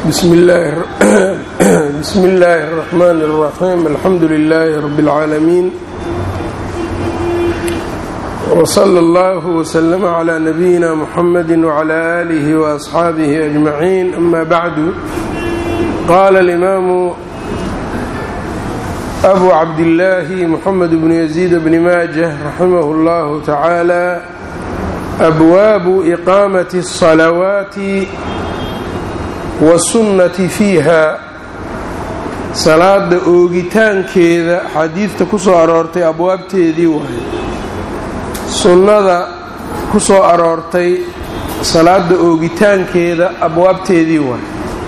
bsm اllaahi الرحmn الرaحيم alxamdu لlh رb العaalمين وصlى اllه وsلم عlى نbyina mحmd وعlى آlih وأصxaabih أجمعين أma bعd qala الإmam أbu cabdالlahi mحmed بن يزيد بن maجة raximh اllah taعaalى أbwaabu إqاamaة الصلawaaت wasunnati fiiha salaada oogitaankeeda xadiidta ku soo aroortay abwaabteedii waaye sunnada ku soo aroortay salaada oogitaankeeda abwaabteedii waaye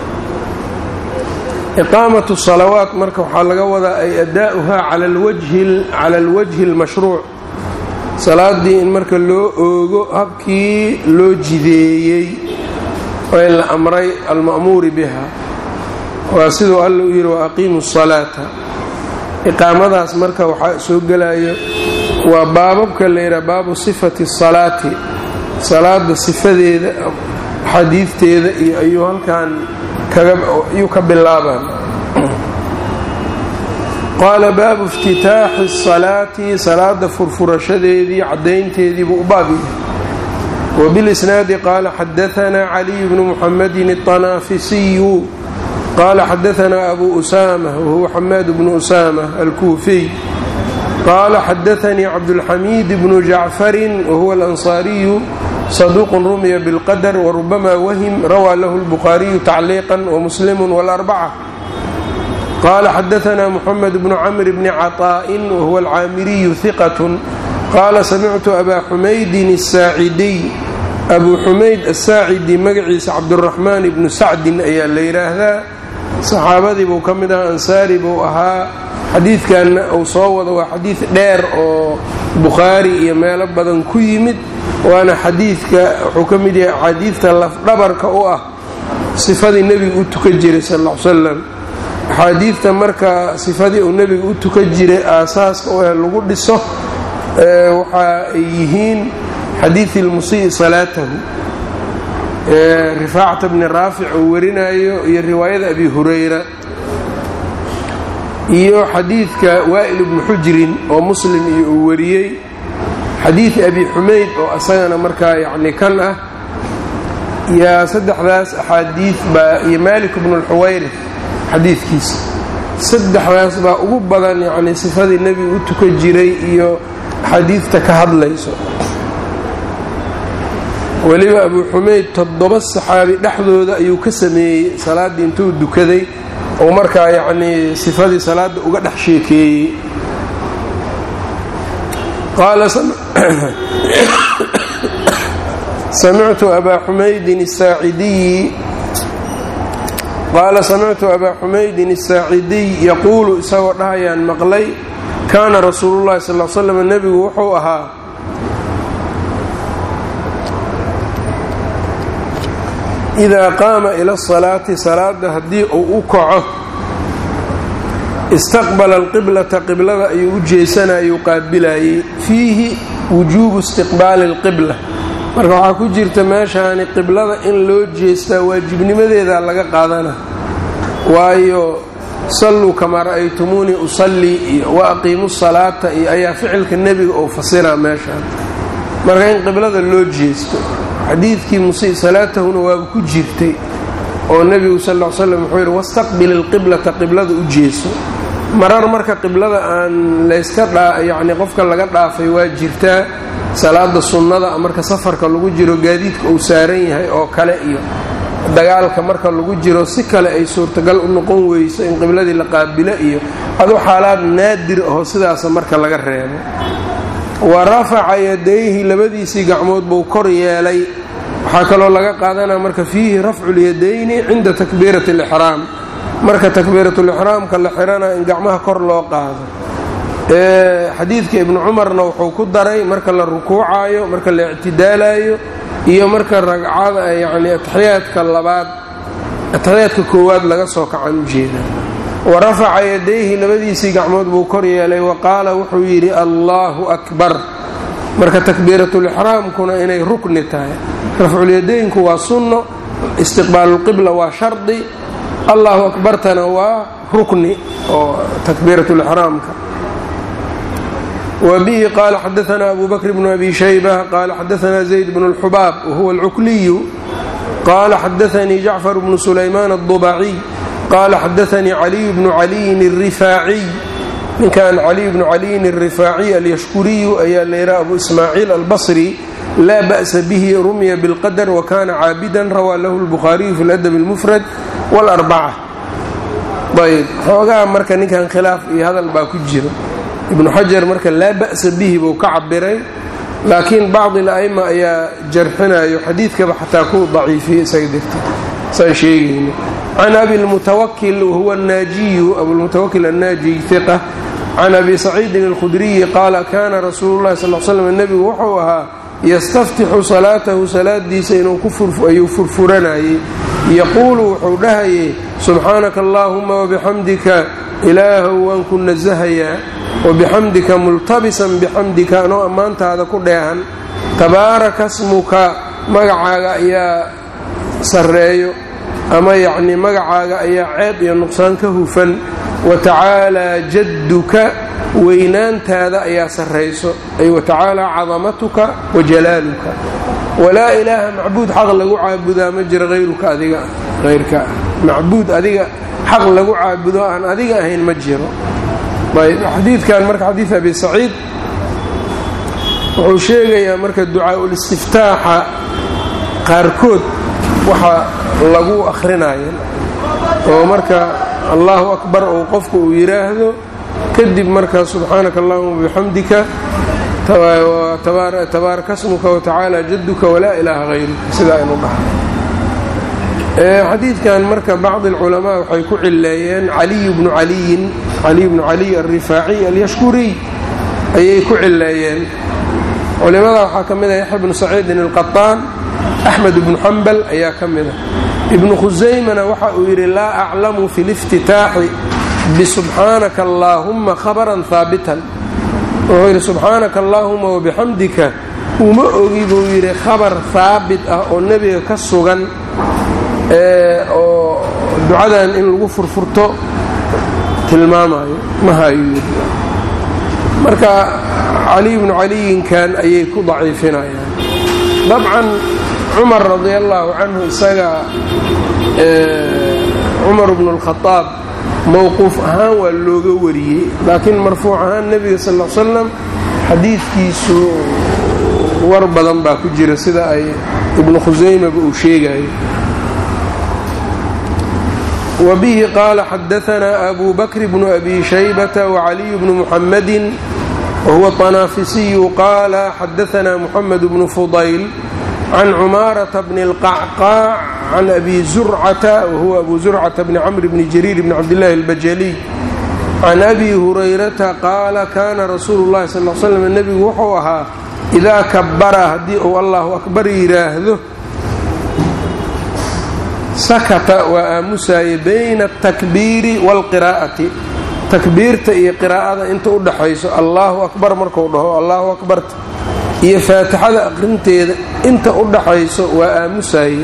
iqaamatu salawaat marka waxaa laga wadaa ay adaa'uhaa cala alwajhi almashruuc salaadii in marka loo oogo habkii loo jideeyey waa in la amray alma'muuri biha waa siduu alla u yidhi wa aqiimu salaata iqaamadaas marka waxaa soo gelayo waa baababka la yidhaha baabu sifati salaati salaada sifadeeda xadiidteeda iyo ayuu halkan ayuu ka bilaabaan qaala baabu iftitaaxi salaati salaada furfurashadeedii caddaynteediibuu u baab yahay wbilisnaadi qaala xadaanaa caliy bnu muxamedin الطanaafisiyu qaala xadaanaa abu usama wahuwa xamaad bnu usama alkuufiy qaala xadaanii cabdulxamiid bnu jacfarin wahuwa alansaariyu saduuqun rumiya bilqadr warubama wahim rawaa lahu lbukhaariyu tacliiqa wamuslimu wاlarbaca qaala xadaanaa muxamed bnu camr bni caطaa'in wahuwa alcaamiriyu hiqat qaala samictu abaa xumaydin asaacidiy abuu xumayd asaacidi magaciisa cabduraxmaan ibnu sacdin ayaa la yidhaahdaa saxaabadii buu ka mid ahaa ansaari buu ahaa xadiidkanna uu soo wado waa xadiid dheer oo bukhaari iyo meelo badan ku yimid waana xadiidka wuxuu ka mid yahay axaadiidta lafdhabarka u ah sifadii nebigu u tukan jiray sal l salam axaadiidta marka sifadii uu nebigu u tukan jiray aasaaska u ah lagu dhiso waxa ay yihiin xadiidi lmusii salaatahu rifaacata bni raafic uu warinayo iyo riwaayada abi hurayra iyo xadiidka waa'il bnu xujrin oo muslim iyo uu wariyey xadiid abi xumayd oo isagana markaa yacni kan ah yaa saddexdaas axaadiid baa iyo maalik bnu lxuwayrif xadiidkiisa saddexdaas baa ugu badan yacni sifadii nebigu u tukan jiray iyo xadiidta ka hadlayso weliba abuu xumayd toddoba saxaabi dhexdooda ayuu ka sameeyey salaaddii intuu dukaday oo markaa yacnii sifadii salaadda uga dhex sheekeeyey qaala samictu abaa xumaydin asaacidiyi qaala samictu abaa xumaydin asaacidiy yaquulu isagoo dhahayaan maqlay kaana rasuulu llahi sal l slam nebigu wuxuu ahaa idaa qaama ila asalaati salaada haddii uu u kaco istaqbala alqiblata qiblada ayuu u jeesanayuu qaabilayey fiihi wujuubu istiqbaali alqibla marka waxaa ku jirta meeshaani qiblada in loo jeestaa waajibnimadeeda laga qaadana waayo salluu kamaa ra'aytumuunii usallii iyo wa aqiimu salaata iyo ayaa ficilka nebiga oo fasiraa meeshaan marka in qiblada loo jeesto xadiidkii musii salaatahuna waaba ku jirtay oo nebigu sal l slam wuxuu yidhi wastaqbil ilqiblata qiblada u jeeso marar marka qiblada aan layska yacni qofka laga dhaafay waa jirtaa salaada sunnada marka safarka lagu jiro gaadiidka uu saaran yahay oo kale iyo dagaalka marka lagu jiro si kale ay suurtagal u noqon weyso in qibladii la qaabilo iyo adu xaalaad naadir aho sidaasa marka laga reebo wa rafaca yadayhi labadiisii gacmood buu kor yeelay waxaa kaloo laga qaadanaa marka fiihi rafcu lyadayni cinda takbiirati alixraam marka takbiiratulixraamka la xirana in gacmaha kor loo qaado xadiidka ibnu cumarna wuxuu ku daray marka la rukuucayo marka la ictidaalayo iyo marka ragcada yacni ataxiyaadka labaad ataxiyaadka koowaad laga soo kacan ujeeda wa rafaca yadayhi labadiisii gacmood buu kor yeelay wa qaala wuxuu yidhi allaahu akbar marka takbiiratulixraamkuna inay rukni tahay rafculyadaynku waa sunno istiqbaalulqibla waa shardi allahu akbartana waa rukni oo takbiirat lixraamka wbihi qala xadaana abu bakr bnu abi shayba qala xadaana zayd bn اlxubaab wahuwa اlcukliyu qala xadaanii jacfar bnu sulaymaan الضubaciy qala xadaanii caliy bnu caliyin الrifaaciy ninkan caliy bnu caliyin الrifaaciy alyashkuriyu ayaa layraa abu ismaaciil albasri laa ba'sa bihi rumya bاlqadr wakana caabidan rawaa lahu اlbukhaariyu fi اladab اlmufrad wاlarbaca ayb xoogaa marka ninkan khilaaf iyo hadal baa ku jira ibnu xajar marka laa ba'sa bihi buu ka cabiray laakiin bacdi la'ima ayaa jarxinayo xadiidkaba xataa ku daciifiyey isaga dirta saan sheegayno can abi lmutawakil wahuwa annaajiyu abulmutawakil annaajiy hiqa can abi saciidin alkhudriyi qaala kana rasuulu llahi sal l slam nebigu wuxuu ahaa yastaftixu salaatahu salaadiisa ayuu furfuranayey yaquulu wuxuu dhahayay subxaanaka allaahuma wabixamdika ilaahow waan ku nasahayaa wabixamdika multabisan bixamdika anoo ammaantaada ku dheehan tabaaraka smuka magacaaga ayaa sarreeyo ama yacnii magacaaga ayaa ceeb iyo nuqsaan ka hufan wa tacaalaa jadduka weynaantaada ayaa sarrayso ay wa tacaalaa cadamatuka wa jalaaluka walaa ilaaha macbuud xaq lagu caabudaa ma jiro hayruka adiga hayrka macbuud adiga xaq lagu caabudo aan adiga ahayn ma jiro ayb xadiidkan marka xadiid abi saciid wuxuu sheegayaa marka ducaa-ulistiftaaxa qaarkood waxa lagu akhrinayo oo marka allahu akbar ou qofku uu yidhaahdo kadib marka subxaanaka allahuma bixamdika tabaaraka smuka watacaala jadduka walaa ilaaha hayruka sidaa aynu dhahay xadiidkan marka bacdi alculamaa waxay ku cileeyeen caliy bnu caliyin caliy bnu caliy alrifaaciy alyashkuriy ayay ku cileeyeen culimada waxaa ka mid ah yaxya bnu saciidin alqaطaan axmed bnu xambal ayaa ka mid ah ibnu khusaymana waxa uu yidhi laa aclamu fi liftitaaxi bisubxaanaka allaahumma khabaran haabitan wuxuu yidhi subxaanaka allaahuma wabixamdika uma ogi buu yidhi khabar haabit ah oo nebiga ka sugan oo ducadan in lagu furfurto tilmaamayo ma hayo marka caliy bnu caliyinkan ayay ku daciifinayaan dabcan cumar radi allaahu canhu isaga cumar bnu اlkhadaab mowquuf ahaan waa looga wariyey laakiin marfuuc ahaan nebiga sal l slam xadiidkiisu war badan baa ku jira sida ay ibnu khusaymaba uu sheegayo wbihi qaala xadaanaa abu bakr bnu abi shaybata wacaliy bnu muxamadi wahuwa طanaafisiyu qaala xadaanaa muxamed bnu fudayl can cumaarata bni اlqacqaac can abi zurcata wahuwa abu zurcata bni camr bni jariir bni cabdillahi اlbajaliy can abi hurayrata qaala kana rasuulu اllahi sal l slam nebigu wuxuu ahaa idaa kabara haddii uu allahu akbar yidhaahdo sakata waa aamusaye bayna atakbiiri waalqiraa'ati takbiirta iyo qiraa'ada inta u dhaxayso allaahu akbar marku dhaho allaahu akbarta iyo faatixada aqrinteeda inta u dhaxayso waa aamusaye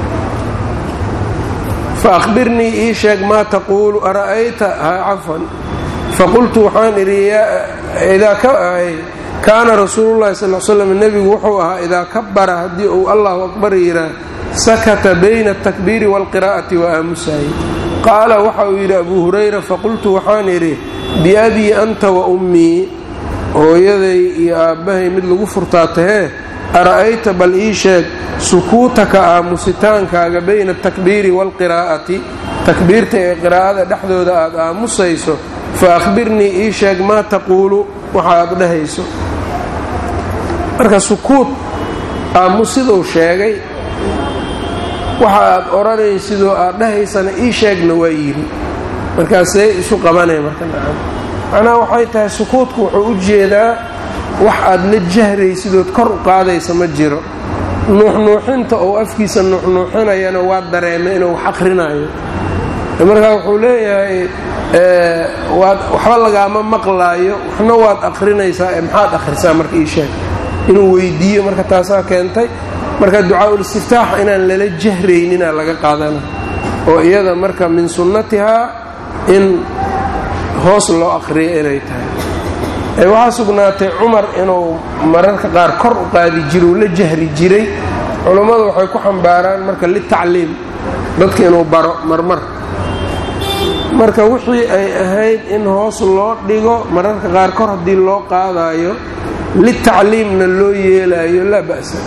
fa akhbirnii ii sheeg maa taquulu ara'ayta ha cafan faqultu waxaan idhi idaa ka ahay kaana rasuulullahi sal l slam nebigu wuxuu ahaa idaa kabara haddii uu allahu akbar yidhaah sakata bayna atakbiiri waalqiraa'ati wa aamusaye qaala waxa uu yidhi abuu hurayra faqultu waxaan idhi biabii anta wa ummii hooyaday iyo aabbahay mid lagu furtaa tahee ara'ayta bal ii sheeg sukuutaka aamusitaankaaga bayna atakbiiri waalqiraa'ati takbiirta ee qiraa'ada dhexdooda aad aamusayso fa akhbirnii ii sheeg maa taquulu waxa aad dhahayso marka sukuut aamusiduu sheegay waxa aad odhanaysidoo aad dhahaysana ii sheegna waa yidhi markaasee isu qabanaya marka nacam macnaha waxay tahay sukuudku wuxuu u jeedaa wax aad la jahraysidood kor u qaadaysa ma jiro nuuxnuuxinta oo afkiisa nuuxnuuxinayana waa dareemay inuu wax akhrinayo markaa wuxuu leeyahay waxba lagaama maqlaayo waxna waad akhrinaysaa ee maxaad akhrisaa marka ii sheeg inuu weydiiyo marka taasaa keentay marka ducaa-ulistiftaax inaan lala jahrayninaa laga qaadana oo iyada marka min sunnatihaa in hoos loo aqriyo inay tahay waxaa sugnaatay cumar inuu mararka qaar kor u qaadi jiro uu la jahri jiray culummadu waxay ku xambaaraan marka litacliim dadka inuu baro marmar marka wixii ay ahayd in hoos loo dhigo mararka qaar kor haddii loo qaadayo litacliimna loo yeelayo laa ba'sa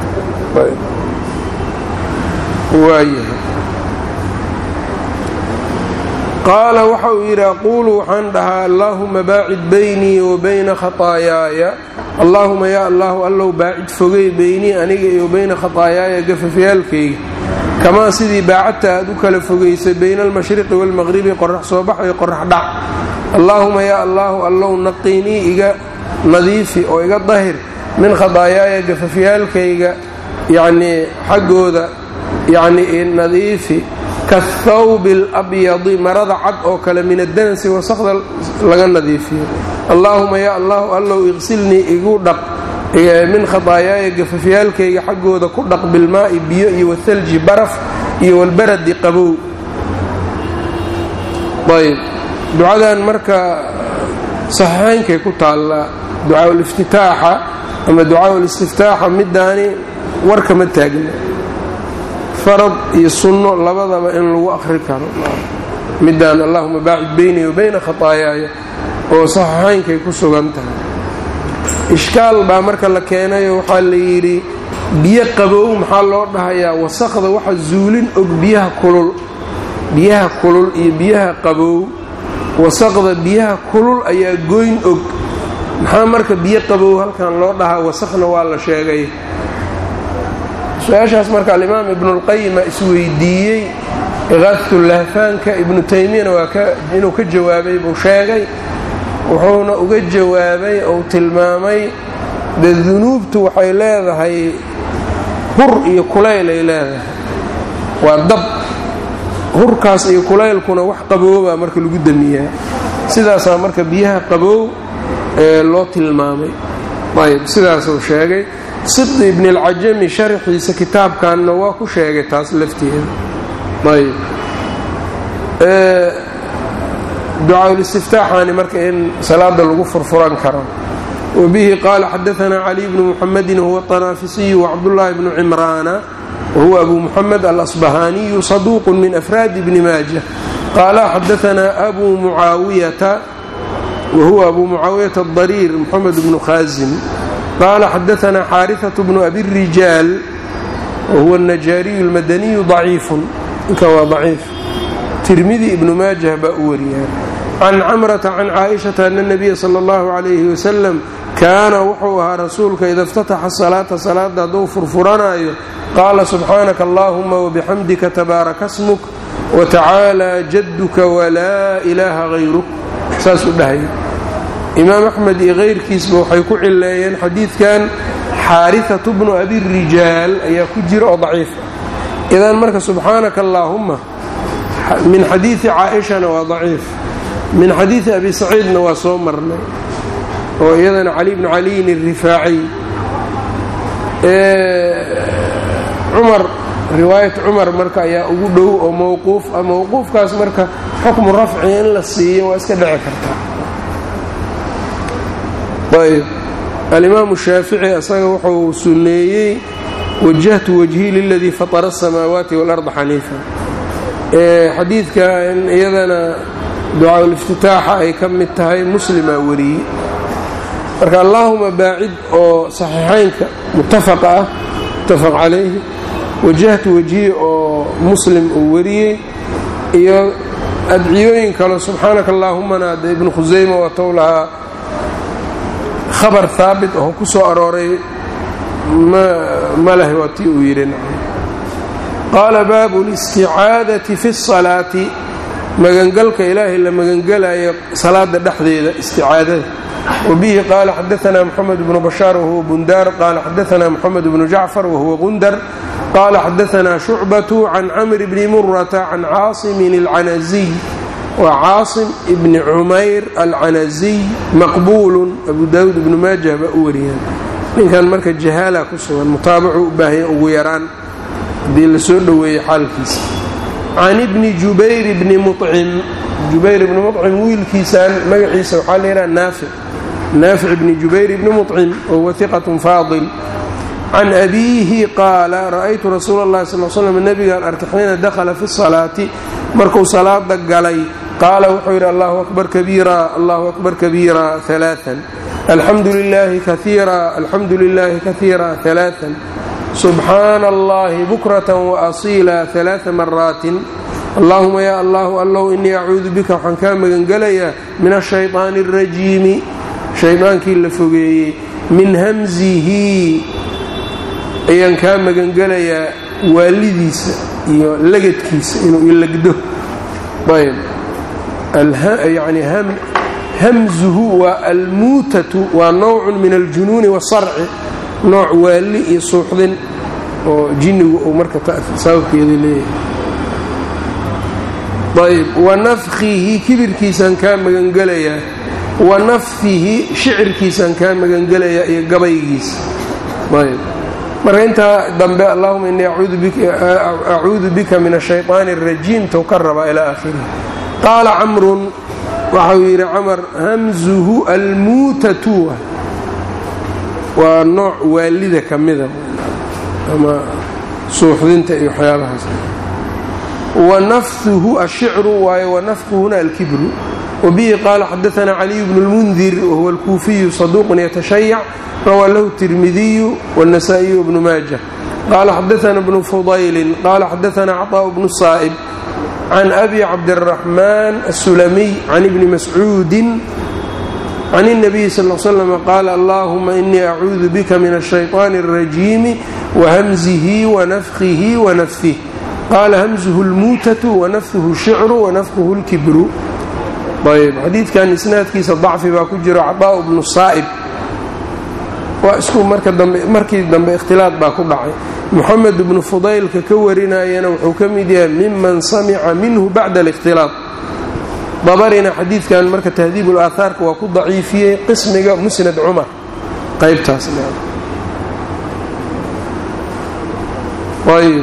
waayahay qaala waxa uu yidhi aquulu waxaan dhahaa allaahuma baacid baynii wa bayna khataayaaya allaahuma yaa allahu allow baacid fogey beynii aniga iyo bayna khataayaaya gafafyaalkayga kamaa sidii baacadta aad u kala fogaysay bayna almashriqi waalmaqribi qorax soo bax iyo qorax dhac allaahuma yaa allaahu allow naqiinii iga nadiifi oo iga dahir min khadaayaaya gafafyaalkayga yacnii xaggooda yacnii nadiifi kahawbi alabyadi marada cad oo kale min addanasi wasaqda laga nadiifiyo allaahuma yaa allahu allow iqsilnii igu dhaq min khadaayaaya gafafyaalkayga xaggooda ku dhaq bilmaa'i biyo iyo wathalji baraf iyo walbaradi qabow ayb ducadan marka saxiixaynkay ku taallaa ducaa liftitaaxa ama ducaa listiftaaxa midaani warkama taagna farad iyo sunno labadaba in lagu akhri karo midaan allahuma baacid beynii wa bayna khataayaaya oo saxiixaynkay ku sugan tahay ishkaal baa marka la keenayo waxaa la yidhi biyo qabow maxaa loo dhahayaa wasaqda waxa zuulin og biyaha kulul biyaha kulul iyo biyaha qabow wasaqda biyaha kulul ayaa goyn og maxaa marka biyo qabow halkan loo dhahaa wasaqna waa la sheegay su-aashaas marka alimaam ibnulqayima isweydiiyey iqaadatulahfaanka ibnu taymiyana waa inuu ka jawaabay buu sheegay wuxuuna uga jawaabay ou tilmaamay dee dunuubtu waxay leedahay hur iyo kulayl ay leedahay waa dab hurkaas iyo kulaylkuna wax qabooba marka lagu damiyaa sidaasaa marka biyaha qaboow ee loo tilmaamay ayb sidaasuu sheegay sibdi ibni alcajami sharxiisa kitaabkanna waa ku sheegay taas lafteeda ayb ducaaul-istiftaaxaani marka in salaada lagu furfuran karo wabihi qaala xadaanaa cali bnu muxamedin huwa طanaafisiyu wacabdullaahi bnu cimraana wahuwa abu muxamed alasbahaaniyu saduuqu min afraadi bni maaja qaala xadaanaa abu mucaawiyata wahuwa abu mucaawiyata adariir muxamed bnu khaasim qaala xadaanaa xaariثaة bnu abi rijaal wahuwa الnajaariyu اlmadaniyu ضaciifun ninka waa ضaciif tirmidi ibnu maajah baa u wariyaan can camrata can caaishata ana nabiya sala allahu calayhi wasalam kaana wuxuu ahaa rasuulka ida iftataxa salaata salaada hadduu furfuranaayo qaala subxaanaka allaahuma wabixamdika tabaaraka smuk watacaala jadduka walaa ilaaha hayruk saasuu dhahaya imaam axmed iyo kayrkiisba waxay ku cileeyeen xadiidkan xaarihatu bnu abi rijaal ayaa ku jira oo daciif ah idan marka subxaanaka allaahuma min xadiidi caaishana waa daciif min xadiidi abi saciidna waa soo marnay oo iyadana cali bnu caliyin irifaaciy cumar riwaayat cumar marka ayaa ugu dhow oo mowquuf ah mowquufkaas marka xukmu rafci in la siiyo waa iska dhici kartaa ayb alimaamu shaafici asaga wuxuu sunneeyey wajahtu wajhii liladii fatara asamaawaati waalarda xaniifa xadiidka in iyadana ducaaul-iftitaaxa ay ka mid tahay muslimaa wariyey marka allaahuma baacid oo saxiixaynka muttafaqa ah muttafaq calayhi wajahtu wajhi oo muslim uu wariyey iyo adciyooyin kale subxaanaka allaahumana de ibnu khusayma waatow lahaa khabar haabit oo ku soo arooray ma leh waa tii uu yidhi qaala baabu listicaadati fi salaati magangalka ilaahay la magangalayo salaada dhexdeeda isticaadada wabihi qaala xadaanaa moxamed bnu bashaar wahuwa bundaar qaala xadaanaa moxamed bnu jacfar wahuwa gundar qaala xadaanaa shucbatu can camr bni murata can caasimin alcanaziy waa caasim ibni cumayr alcanaziy maqbuulun abu daawuud ibnu maajah baa u wariyaan ninkan marka jahaala ku sugan mutaabacu u baahanya ugu yaraan haddii la soo dhoweeyey xaalkiisa can ibni jubayr bni mucim jubayr ibni mucim wiilkiisaan magaciisa waxaa layidhaha naafic naafic bni jubayr bni mucim wahuwa hiqatun faadil can abiihi qaala ra'aytu rasuula اllahi sal l slam nebigaan arkay xiina dakhala fi salaati markuu salaada galay qaala wuxuu yidhi allahu akbar kabiira allahu akbar kabiira alaaan alxamdu lilaahi kaiira alxamdu lilaahi kaiira alaaan subxaana allahi bukratan waasiila alaaa maraatin allahuma yaa allahu allow inii acuudu bika waxaan kaa magangelayaa min ashayطaani اrajiimi shaydaankii la fogeeyey min hamzihi ayaan kaa magangelayaa waalidiisa iyo lagadkiisa inuu ilagdo ayb yani hamzuhu waa almuutatu waa nowcun min aljunuuni wasarci nooc waali iyo suuxdin oo jinnigu uu marka sababkeeda leeyahay ayb wanafkihi kibirkiisaan kaa magangelayaa wa nafhihi shicirkiisaan kaa magangelayaa iyo gabaygiisa ayb marka intaa dambe allahuma inii acuudu bika min ashayطaani الrajiim tou ka rabaa ilaa aakhirih qaala camrun waxau yidhi camar hamzuhu almuutatu waa nooc waalida ka mida ama suuxdinta iyo waxyaabahaas wanafhuhu ashicru waayo wanafquhuna alkibru wabihi qaala xadaana caliyu bnu اlmundir wahuwa alkuufiyu saduuqun yatashayac rawaa lahu tirmidiyu wاnasaa'iyu bnu maaja qaala xadaana bnu fudaylin qaala xadaana caطaء bnu saa'ib can abi cabdiraxmaan asulamiy can ibni mascuudin can الnabiyi sal slm qaala allahuma inii acuudu bika min الshayطaani الrajiimi wahamzihi wanafkihi wanafih qaala hamzuhu اlmuutatu wanafhuhu shicru wanafkuhu اlkibru ayb xadiidkan isnaadkiisa dacfi baa ku jiro caطaء bnu saa'ib waa isku markii dambe ikhtilaad baa ku dhacay moxamed bnu fudaylka ka warinayana wuxuu ka mid yahay miman samica minhu bacda اlاkhtilaaط dabarina xadiidkan marka tahdiib ulaahaarka waa ku daciifiyey qismiga musnad cumar qaybtaas ayb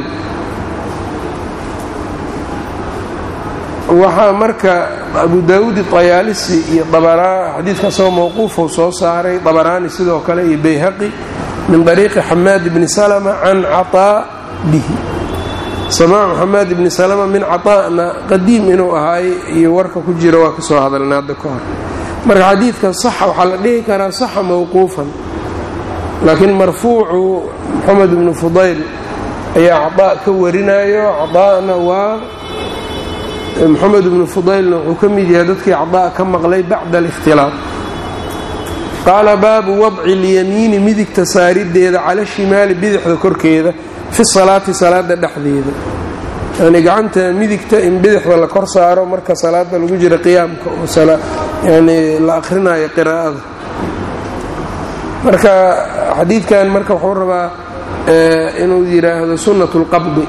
waxaa marka abu daawuud طayaalisi iyo xadiidka asagoo mawquufou soo saaray dabaraani sidoo kale iyo bayhaqi min طariiqi xamaad bni salma can caطaa bihi samaacu xamaad bni salma min caطaa'na qadiim inuu ahaay iyo warka ku jira waa ka soo hadalna hadda ka hor marka xadiidka saxa waxaa la dhihi karaa saxa mawquufan laakiin marfuucu moxamed bnu fudayl ayaa caطaa ka warinayo caطaa'na waa moxamed bnu fudaylna wuxuu ka mid yahay dadkii cadaa ka maqlay bacda alikhtilaaq qaala baabu wadci اlyamiini midigta saarideeda cala shimaali bidixda korkeeda fi salaati salaada dhexdeeda yani gacanta midigta in bidixda la kor saaro marka salaada lagu jira qiyaamka oo yani la akhrinayo qiraa'ada marka xadiidkan marka wuxuu rabaa inuu yidhaahdo sunnat اlqabdi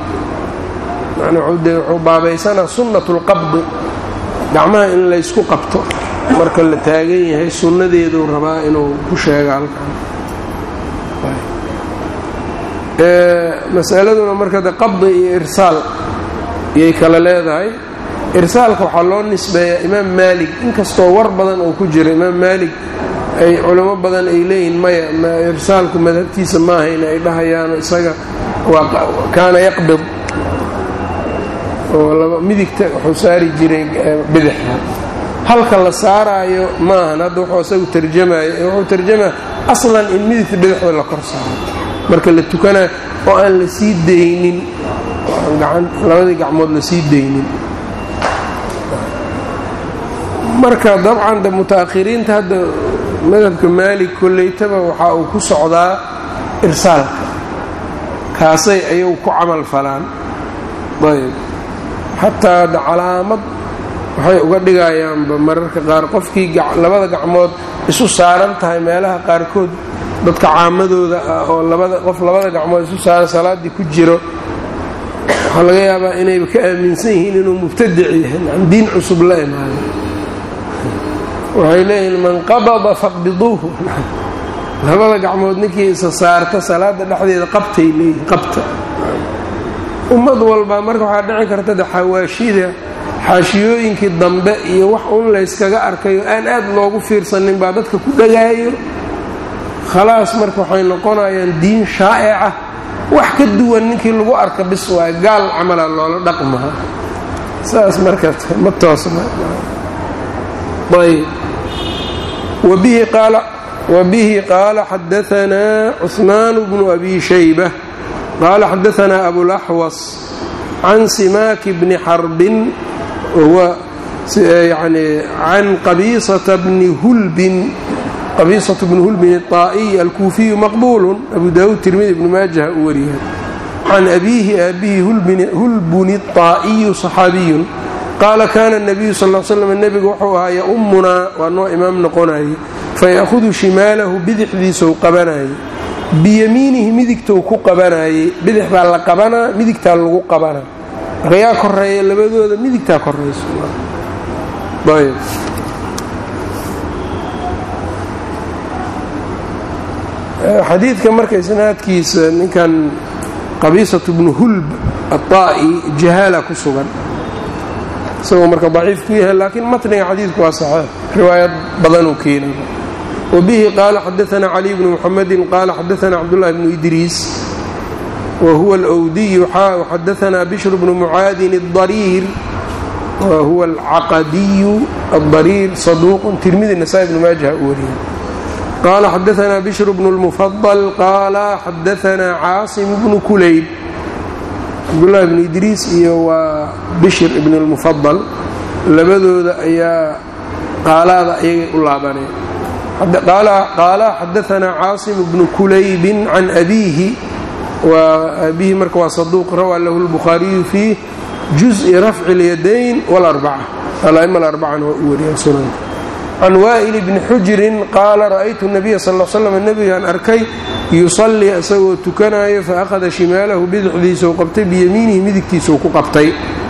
wuxuu baabaysanaa sunnat اlqabdi gacmaha in laysku qabto marka la taagan yahay sunnadeeduu rabaa inuu ku sheega halkan masaladuna marka de qabdi iyo irsaal ayay kala leedahay irsaalka waxaa loo nisbeeyaa imaam maalig inkastoo war badan uu ku jiro imaam maalig ay culamo badan ay leeyihiin maya irsaalku madhabtiisa maahayn ay dhahayaano isaga kaana yaqbid oo midigta wuxuu saari jiray bidixda halka la saaraayo maahan hadda wuxuu isagu tarjamayo wuxuu tarjamaa aslan in midigta bidixda la kor saaro marka la tukanayo oo aan la sii daynin labadii gacmood la sii daynin marka dabcan de mutaakhiriinta hadda madhabka maalig koleytaba waxa uu ku socdaa irsaalka kaasay ayagu ku camal falaan ayb xataa da calaamad waxay uga dhigayaanba mararka qaar qofkii labada gacmood isu saaran tahay meelaha qaarkood dadka caamadooda ah oo qof labada gacmood isu saaran salaaddii ku jiro waxaa laga yaabaa inayba ka aaminsan yihiin inuu mubtadic yahay diin cusub la imaado waxay leeyihiin man qabada faqbiduuhu labada gacmood ninkii isa saarta salaada dhexdeeda qabtay leeyihin qabta ummad walba marka waxaa dhici karta de xawaashida xaashiyooyinkii dambe iyo wax un layskaga arkayo aan aad loogu fiirsanin baa dadka ku dhagaayo khalaas marka waxay noqonayaan diin shaa'ica wax ka duwan ninkii lagu arka bis waay gaal camala loola dhaqmaha saas marka ma toosna ayb wabihi qaala xadaanaa cuثmaan bnu abi shayba qaala xadaanaa abulaxwas can simaaki bni xarbin wahuwa yani can qabiisata bni hulbin qabiisatu bni hulbin الطaa'iy alkuufiyu maqbuulu abu daawuud tirmidi ibnu maajaha u wariyahay can abiihi aabihi hulbuni الطaa'iyu صaxaabiyun qaala kaana الnabiyu sal l slam nebigu wuxuu ahaa yaumunaa waa noo imaam noqonayay faya'hudu shimaalahu bidixdiisou qabanayay biyamiinihi midigtou ku qabanayay bidix baa la qabanaa midigtaa lagu qabanaa marka yaa koreeya labadooda midigtaa korayso xadiidka marka isnaadkiisa ninkan qabiisatu bnu hulb aلطaa'i jahaala ku sugan isagoo marka daciif ku yahay laakiin matniga xadiidku waa saxeix riwaayad badanuu keenay wabihi qaala xadaanaa cali bnu muxamedi qaala xadaanaa cabdullahi bnu idriis wa huwa alwdiyu xaa xadaanaa bishr bnu mucaadin اdariir wa huwa alcaqadiyu adariir saduuqun tirmidi nasaa bnu maajaha u wariyay qaala xadaanaa bishr bnu lmufadal qaala xadaanaa caasim bnu kulayb cabdullahi bnu idriis iyo waa bishir ibn اlmufadal labadooda ayaa qaalaada ayagay u laabaneen qaala xadaanaa caasim bnu kulaybin can abiihi abihi marka waa saduuq rawaa lahu lbukhaariyu fii juزءi rafci اlyadayn wاlarbaca ala'ima alarbacana waa u wariya sunanka can waa'il bni xujirin qaala ra'aytu nabiya sal slam nebigaan arkay yusallii isagoo tukanayo faahada shimaalahu bidixdiisau qabtay biyamiinihi midigtiisau ku qabtay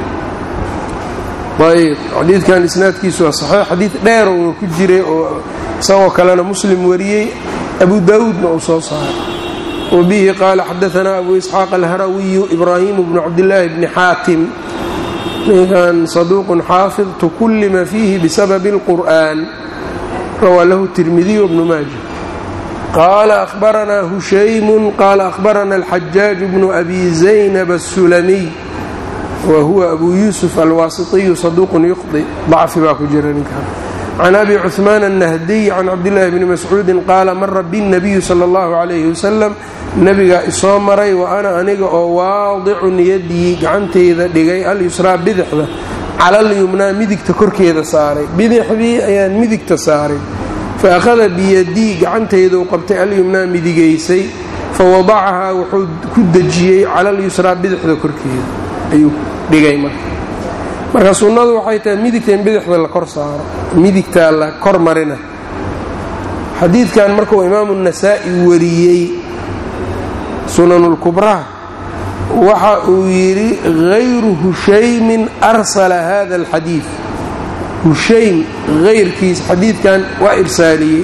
ayb xadiidkan isnaadkiisu waa saxiix xadiid dheerowna ku jiray oo isagoo kalena muslim wariyey abu daawuudna uu soo saaray wabihi qaala xadaanaa abu isxaaq alharawiyu ibraahimu bnu cabdillaahi bni xaatim ninkan saduuqun xaafid tukullima fiihi bisababi اlqur'an rawaa lahu tirmidiy bnu maaja qaala ahbaranaa hushaymu qaala ahbarana alxajaaj bnu abi zaynab asulamiy wa huwa abu yuusuf alwaasitiyu saduuqun yuqdi dacfi baa ku jira ninkan can abi cuثmaan الnahdiy can cabdillaahi bni mascuudin qaala mara biاnnabiyu sala اllahu calayhi wasalam nebigaa isoo maray wa ana aniga oo waadicun yadii gacantayda dhigay alyusraa bidixda cala alyumnaa midigta korkeeda saaray bidixdii ayaan midigta saaray fa akhada biyadii gacantaydau qabtay alyumnaa midigaysay fa wadacahaa wuxuu ku dejiyey cala alyusraa bidixda korkeeda ayuu dhigay marka marka sunnadu waxay tahay midigta in bidixda la kor saaro midigtaa la kor marina xadiidkan markuu imaamu nasaa'i wariyey sunanulkubraha waxa uu yidhi hayru hushaymin arsala hada alxadiid hushaym hayrkiis xadiidkan waa irsaaliyey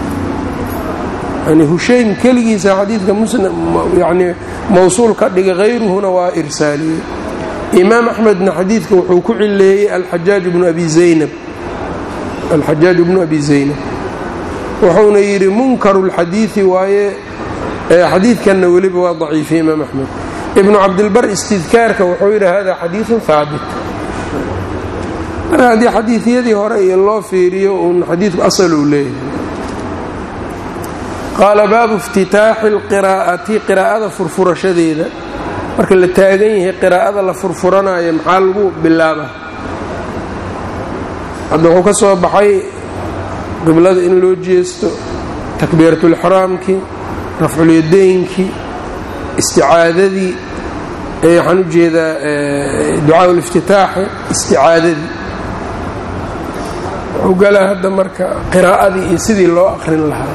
yani hushaym keligiisa xadiidka yani mawsuul ka dhigay hayruhuna waa irsaaliyey imaam axmedna xadiidka wuxuu ku cileeyey alxajaaj bnu abi zaynab alxajaaj bnu abi zaynab wuxuuna yidhi munkaru lxadiidi waaye xadiidkanna weliba waa daciifiye imaam axmed ibnu cabdilbar istidkaarka wuxuu yidhi hada xadiiثun haabit marka haddii xadiiثyadii hore iyo loo fiiriyo uun xadiidku asal uu leeyahay qaala baabu iftitaaxi اlqiraa'ati qiraa'ada furfurashadeeda marka la taagan yahay qiraa'ada la furfuranayo maxaa lagu bilaaba hadda wuxuu ka soo baxay qiblada in loo jeesto takbiiratulixraamkii rafculyadeynkii isticaadadii waxaan u jeedaa ducaa uliftitaaxi isticaadadii wuxuu galaa hadda marka qiraa'adii iyo sidii loo aqrin lahaa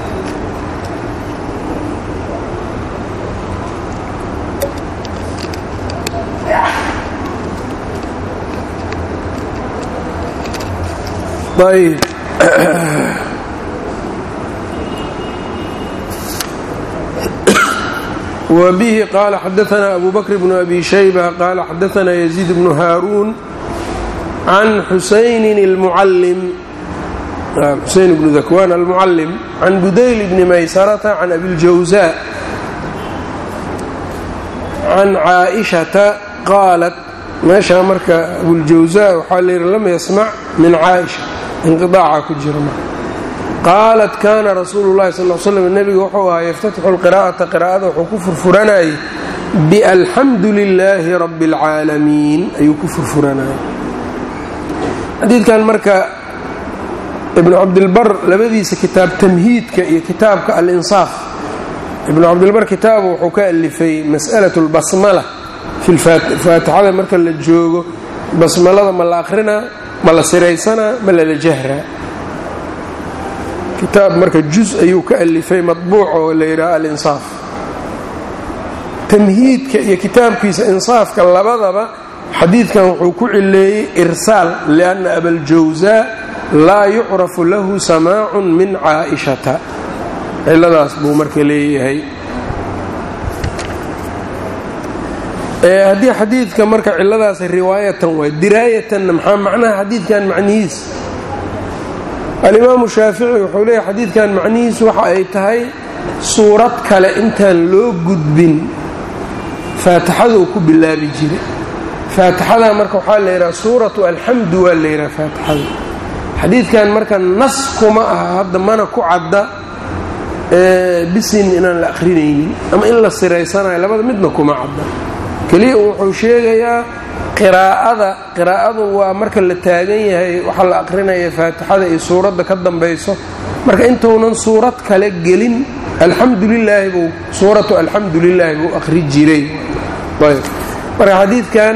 ayb wbihi qaala xadaanaa abu bakr bnu abi shayba qaala xadaanaa yaziid bnu haaruun can xusaynin اlmucalim xuseyn bnu dakwaan almucalim can budayl bni maysarata can abiljawza can caaishata qaalat meeshaa marka abuljawza waxaa layidhi lam yasmac min caaisha inqiaaca ku jira qaalat kaana rasuulu llahi sal slam nebiga wuxuu ahaa yaftatixu lqiraa'ata qiraa'ada wuxuu ku furfuranayay bialxamdu lilaahi rabbi اlcaalamiin ayuu ku furfuranayay xadiidkan marka ibnu cabdilbar labadiisa kitaab tamhiidka iyo kitaabka alinsaaf ibnu cabdilbar kitaabu wuxuu ka alifay mas'alaة اlbasmala fi faatixada marka la joogo basmalada ma la akrinaa ma la siraysanaa ma lala jahraa kitaab marka juz ayuu ka alifay maطbuuc oo la yidhaha alinsaaf tamhiidka iyo kitaabkiisa insaafka labadaba xadiidkan wuxuu ku cileeyey irsaal lianna abaljawsaa laa yucrafu lahu samaacun min caaishata ciladaas buu marka leeyahay haddii xadiidka marka ciladaas riwaayatan waay diraayatanna maxaa macnaha xadiidkan macnihiis alimaamu shaafici wuxuu leeyahy xadiidkan macnihiisu waxa ay tahay suurad kale intaan loo gudbin faatixada uu ku bilaabi jiray faatixada marka waxaa la yidhaha suuratu alxamdu waa la yidhaha faatixada xadiidkan marka nas kuma aha hadda mana ku cadda bisin inaan la akhrinaynin ama in la siraysanayo labada midna kuma cadda keliya wuxuu sheegayaa qiraa'ada qiraa'adu waa marka la taagan yahay waxaa la aqrinaya faatixada iyo suuradda ka dambayso marka intuunan suurad kale gelin alxamdu lilaahi buu suuratu alxamdu lilaahi buu akhri jiray ayb marka xadiidkan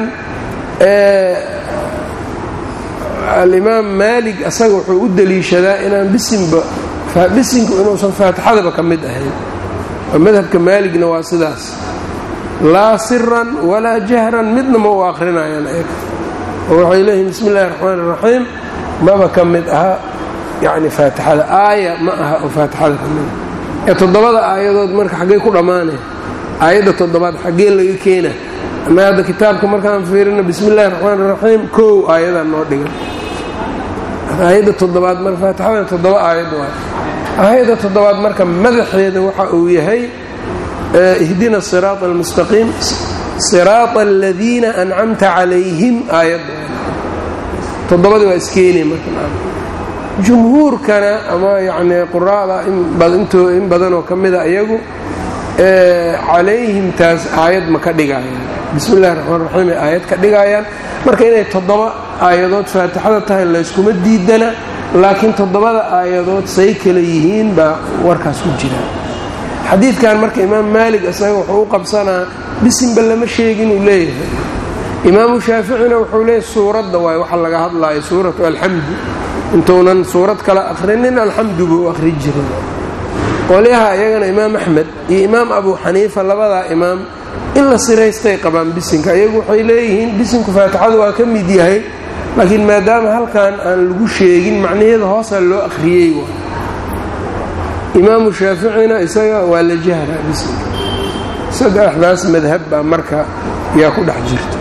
alimaam maalig asaga wuxuu u deliishadaa inaan bisinba bisinku inuusan faatixadaba ka mid ahayn madhabka maaligna waa sidaas laa siran walaa jahran midna ma u akrinayaan eeg oo waxay leeyihin bismi illahi raxmaan iraxiim maba ka mid aha yacni faatixada aaya ma aha oo faatixada ka mid ah ee toddobada aayadood marka xaggay ku dhammaanaya aayadda toddobaad xaggee laga keena ama hadda kitaabka markaan fiirino bismi illahi raxmaan iraxiim kow aayadaa noo dhigan aayadda toddobaad marka faatixada toddoba aayad waay aayadda toddobaad marka madaxeeda waxa uu yahay ihdina siraaط almustaqiim siraaطa aladiina ancamta calayhim aayad toddobadii waa iskeeni marka jumhuurkana ama yacni quraada in badanoo ka mida iyagu calayhim taas aayad ma ka dhigayaan bismi illahi raxmaan raxiim ay aayad ka dhigayaan marka inay toddoba aayadood faatixada tahay layskuma diidana laakiin toddobada aayadood say kala yihiin baa warkaas ku jira xadiidkan marka imaam maalig isaga wuxuu u qabsanaa bisinba lama sheegin uu leeyahay imaamu shaaficina wuxuu leeyahay suuradda waay waxa laga hadlaayo suuratu alxamdu intuunan suurad kale akhrinin alxamdu buu akhri jiray qolyaha iyagana imaam axmed iyo imaam abu xaniifa labadaa imaam in la siraystay qabaan bisinka iyagu waxay leeyihiin bisinku faatixadu waa ka mid yahay laakiin maadaama halkan aan lagu sheegin macnaheeda hoosaa loo akhriyey imaamu shaaficina isaga waa la jahraa bisinka saddexdaas madhab baa marka yaa ku dhex jirta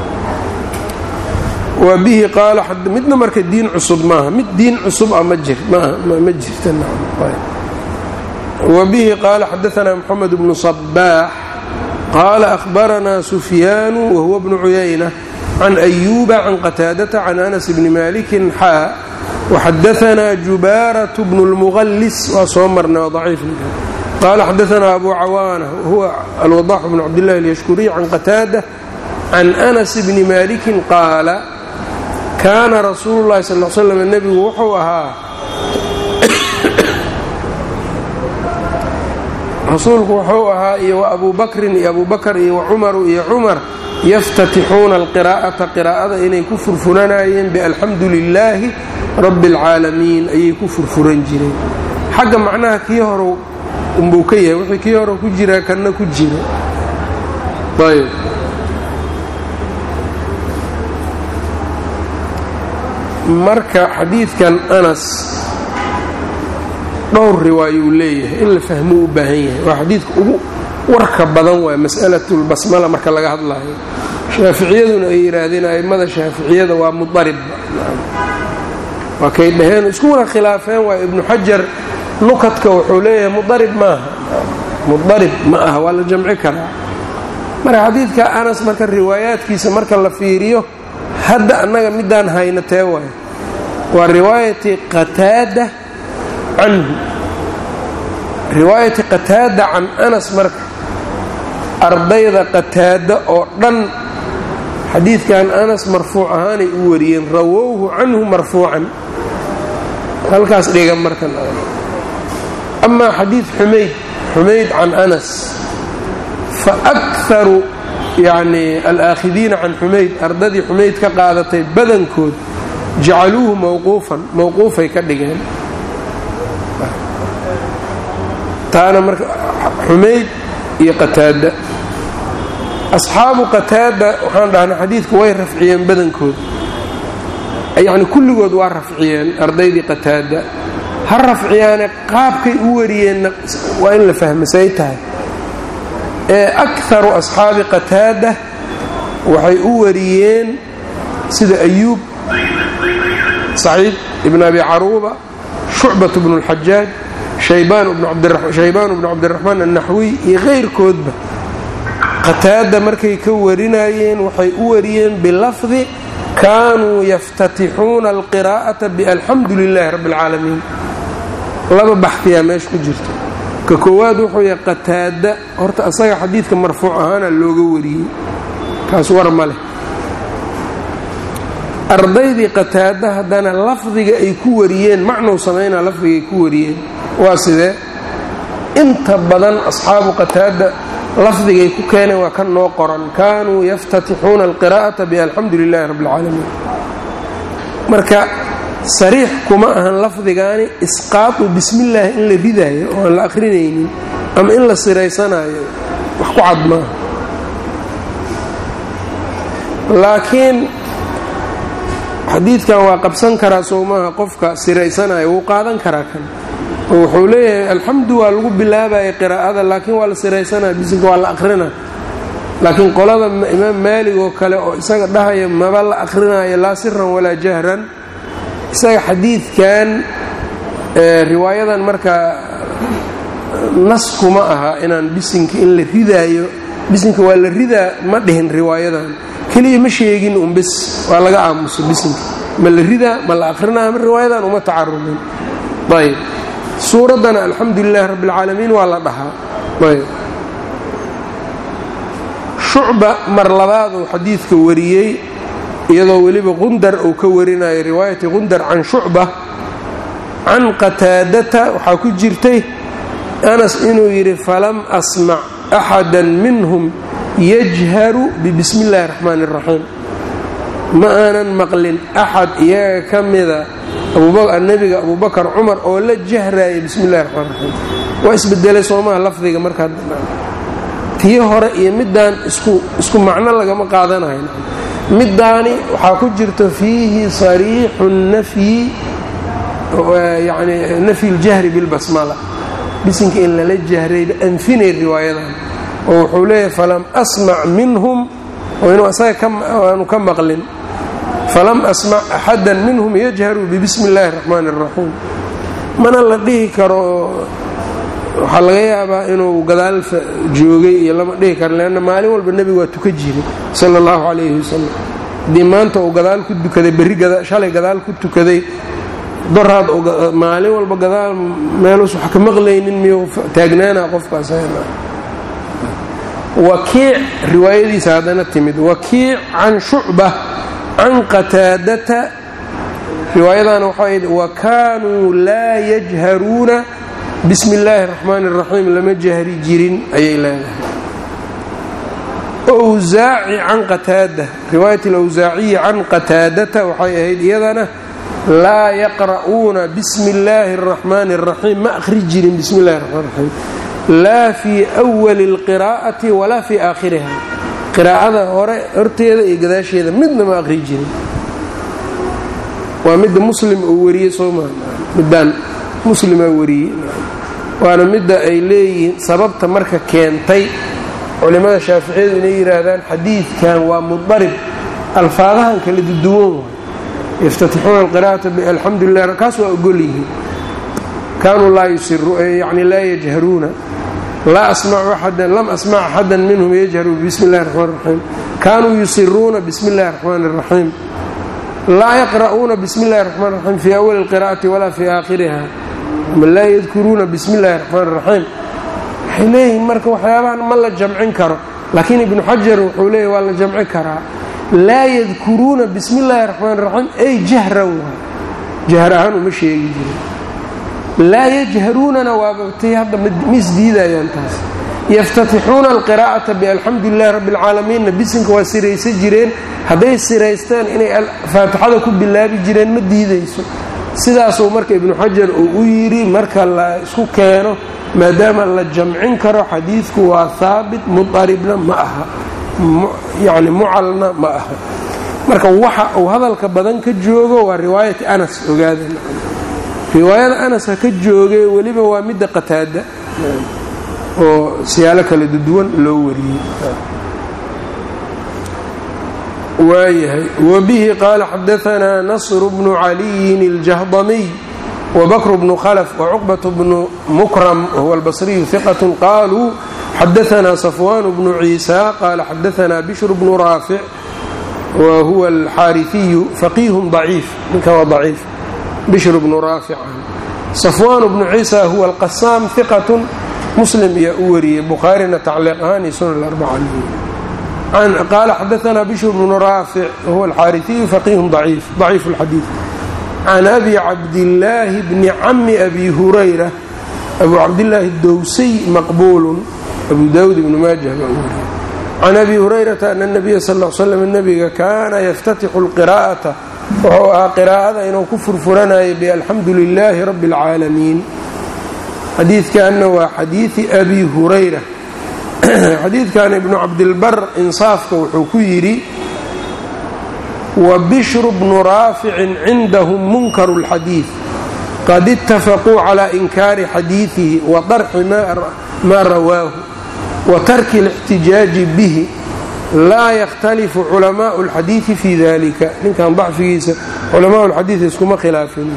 wa bihi qaala midna marka diin cusub maaha mid diin cusub a ma jirta wa bihi qaala xadaanaa moxamed bnu sabaax qaala ahbaranaa sufyaanu wahuwa bnu cuyayna can ayuuba can qataadata can anas bni malikin xaa waxadaanaa jubaaraة bnu اlmuqalis waa soo marnay waa daciif qaala xadaanaa abu cawaana wahuwa alwadax bnu cabdillahi اlyashkuriy can qataada can anas bni malikin qaala kaana rasuulu llahi sal l slam nebigu wuxuu ahaa rasuulku wuxuu ahaa iyo wa abu bakrin iyo abu bakr iyo wa cumaru iyo cumar yaftatixuuna alqiraa'ata qiraa'ada inay ku furfuranayeen bialxamdu lilaahi rabbi اlcaalamiin ayay ku furfuran jireen xagga macnaha kii hore unbuu ka yahay wixii kii hore ku jiraa kanna ku jira ayb marka xadiidkan anas dhowr riwaayuu leeyahay in la fahmuu u baahan yahay waa xadiidka ugu warka badan waay mas'alatulbasmala marka laga hadlayo shaaficiyaduna ay yidhaahdeen a'immada shaaficiyada waa mudarib waa kay dhaheen iskuna khilaafeen waa ibnu xajar nukadka wuxuu leeyahay mudarib maaha mudarib ma aha waa la jamci karaa marka xadiidka anas marka riwaayaadkiisa marka la fiiriyo hadda annaga midaan hayna tee waay waa riwaayati qataada canhu riwaayati qataada can anas marka ardayda qataada oo dhan xadiidkan anas marfuuc ahaanay u wariyeen rawowhu canhu marfuucan halkaas dhiga marka amaa xadiid xumayd xumayd can anas fa akaru yacni alaakidiina can xumayd ardadii xumayd ka qaadatay badankood jacaluuhu mawquufan mawquufay ka dhigeen taana marka xumayd iyo qataada asxaabu qataada waxaan dhahnay xadiidku way rafciyeen badankood yacni kulligood waa rafciyeen ardaydii qataada ha rafciyaane qaabkay u wariyeenna waa in la fahmasay tahay ee akaru asxaabi qataada waxay u wariyeen sida ayuub saciid ibn abi caruuba shucbat bnu اlxajaaj shaybaan bnu cabdiraxmaan annaxwiy iyo keyrkoodba qataada markay ka warinayeen waxay u wariyeen bilafdi kaanuu yaftatixuuna alqiraa'ata balxamdu lilaahi rabbi اlcaalamiin laba baxfiyaa meesha ku jirto ka koowaad wuxuu yahay qataada horta asaga xadiidka marfuuc ahaana looga wariyey kaas war ma leh ardaydii qataada haddana lafdiga ay ku wariyeen macnow samaynaa lafdiga ay ku wariyeen waa sidee inta badan asxaabu qataada lafdigay ku keeneen waa ka noo qoran kaanuu yaftatixuuna alqiraa'ata balxamdu lilaahi rabbi اlcaalamiin marka sariix kuma ahan lafdigaani isqaatu bismillaahi in la ridaayo oo aan la akhrinaynin ama in la siraysanaayo wax ku cad maaha laakiin xadiidkan waa qabsan karaa soo maaha qofka siraysanayo wuu qaadan karaa kan oo wuxuu leeyahay alxamdu waa lagu bilaabaya qiraa'ada laakiin waa la siraysanaya bisinka waa la akhrina laakiin qolada imaam maalig oo kale oo isaga dhahaya maba la akhrinayo laa siran walaa jahran isaga xadiidkan riwaayadan markaa nas kuma aha inaan bisinka in la ridaayo bisinka waa la ridaa ma dhihin riwaayadan keliya ma sheegin un bis waa laga aamuso bisinka ma la ridaa ma la akrinaya ma riwaayadan uma tacarubin ayb suuraddana alxamdu lilahi rabbi اlcaalamiin waa la dhahaa ayb shucba mar labaaduu xadiidka wariyey iyadoo weliba qundar uu ka warinayo riwaayati qundar can shucba can qataadata waxaa ku jirtay anas inuu yidhi falam asmac axada minhum yajharu bibismi اllahi اraxmaan اraxiim ma aanan maqlin axad iyaga ka mida nebiga abubakar cumar oo la jahraaya bismi اllahi raxmaan raxiim waa isbedelay soomaha lafdiga markaa tii hore iyo midaan isku macno lagama qaadanayo middaani waxaa ku jirta fiihi sariixu nafyi yani nafyi اljahri bilbasmala bisinka in lala jahrayba anfinay riwaayadan oo wuxuu leeyahay falam asmac minhum oo inuu asaga aanu ka maqlin falam asmac axada minhum yajharu bibismi اllahi الraxmaan الraxiim mana la dhihi karo waxaa laga yaabaa inuu gadaal joogay iyo lama dhihi karo leanna maalin walba nebigu waa tuka jiray sala اllahu calayhi wasalam haddii maanta uu gadaal ku tukaday berri shalay gadaal ku tukaday doraad maalin walba gadaal meelus wax ka maqlaynin miyuu taagnaana qofkaas wakiic riwaayadiisa haddana timid wakiic can shucba can qataadata riwaayadana waxay wa kaanuu laa yajharuuna bismi illaahi اraxmaan الraxiim lama jahri jirin ayay leedahay wsaaci can qataada riwaayat alawsaaciyi can qataadata waxay ahayd iyadana laa yaqra'uuna bismi اllaahi الraxmaan الraxiim ma akhri jirin bismi اllahi الraxmaan الraxiim laa fii أwali اlqiraa'ati walaa fii aakhiriha qiraa'ada hore horteeda iyo gadaasheeda midna ma akhri jirin waa midda muslim uu wariyey soo maa midaan muslimaa wariyey waana midda ay leeyihiin sababta marka keentay culimmada shaaficiyadu inay yidhaahdaan xadiidkan waa mudarib alfaadahan kala duduwan waay yaftatixuuna alqira'ata alxamdu lilah kaas waa ogol yihiin kaanuu laa yusiru yani laa yajharuuna laa asmacu axadan lam asmac axadan minhum yajharu bismi illahi raxmaan raxiim kaanuu yusiruuna bismi illahi raxmaan raxiim laa yaqra'uuna bismi illahi raxmaan raxiim fii awali alqira'ati walaa fii aakhiriha ama laa yadkuruuna bismi illahi raxmaan raxiim waxay leeyihiin marka waxyaabahan ma la jamcin karo laakiin ibnu xajar wuxuu leeyahy waa la jamci karaa laa yadkuruuna bismi illaahi raxmaan raxiim ay jahran waa jahr ahaan uma sheegi jirin laa yajharuunana waabatay hadda ma isdiidayaan taas yaftatixuuna alqiraa'ata bialxamdu lilahi rabbi alcaalamiinna bisinka waa siraysa jireen hadday siraysteen inay faatixada ku bilaabi jireen ma diidayso sidaasuu marka ibnu xajar uu u yidhi marka la isku keeno maadaama la jamcin karo xadiidku waa haabit mudaribna ma aha yacni mucalna ma aha marka waxa uu hadalka badan ka joogo waa riwaayati anas ogaada riwaayada anas ha ka joogee weliba waa midda qataada oo siyaalo kala duwan loo wariyey waayahay wabihi qaala xadaanaa nasru bnu caliyin اljahdamiy wbakr bnu khlf wcuqbaة bnu mukram whuwa albصriyu hiqaة qaluu xadaanaa safwan bnu ciisa qaala xadaanaa bishr bnu raafic wa huwa alxaariثiyu faqiihun ضaciif ninka waa ضaciif bishr bnu raafic safwan bnu ciisa huwa alqasaam hiqaة muslim yaa u wariyey bukhaarina tacliiq ahaan iyo sunan arbaca qaala xadaanaa bishr bnu raafic wahuwa alxaariثiyu faqiihun ضaciif ضaciif اlxadiiث can abi cabdillaahi bni cami abi hurayra abu cabdillaahi dowsay maqbuulun abu daawud ibnu maajah baa u wariyay can abi hurayrata ana nabiya sal l slam nabiga kaana yaftatixu lqiraa'ata wuxuu ahaa qiraa'ada inuu ku furfuranayay bialxamdu lilaahi rabbi اlcaalamiin xadiidkanna waa xadiidi abi hurayra xadiidkan ibnu cabdilbar insaafka wuxuu ku yidhi wbishru bnu raaficin cindahum munkaru اlxadiid qad itafaquu calى inkaari xadiidihi wa darxi maa rawaahu wa tarki اlاxtijaaji bihi laa yakhtalifu culamaءu اlxadiidi fi dalika ninkan dacfigiisa culamaء اlxadiid iskuma khilaafin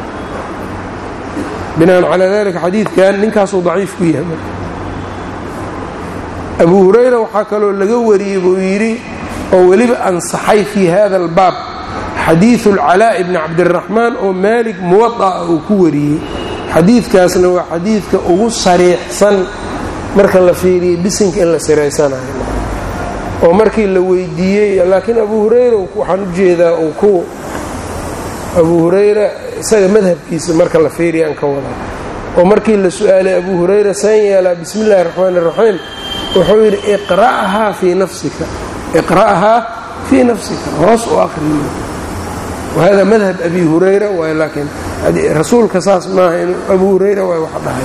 binaan calaa dalika xadiidkan ninkaasuu daciif ku yahay abu hurayra waxaa kaloo laga wariyey buu yidhi oo weliba ansaxay fii hada albaab xadiidu alcalaa'i bni cabdiraxmaan oo maalik muwada'a uu ku wariyey xadiidkaasna waa xadiidka ugu sariixsan marka la fiiriyey bisinka in la siraysanayo oo markii la weydiiyey laakiin abu hurayra waxaan u jeedaa uu ku abu hurayra isaga madhabkiisa marka la fiiriyaan ka wada oo markii la su-aalay abu hurayra san yeelaa bismi illahi raxmaan iraxiim wuxuu yidhi iqra'haa fii nafsika iqra'haa fii nafsika hoos u aqriyo wahada madhab abi hurayra waay laakiin rasuulka saas maaha in abu hurayra waay wax dhahay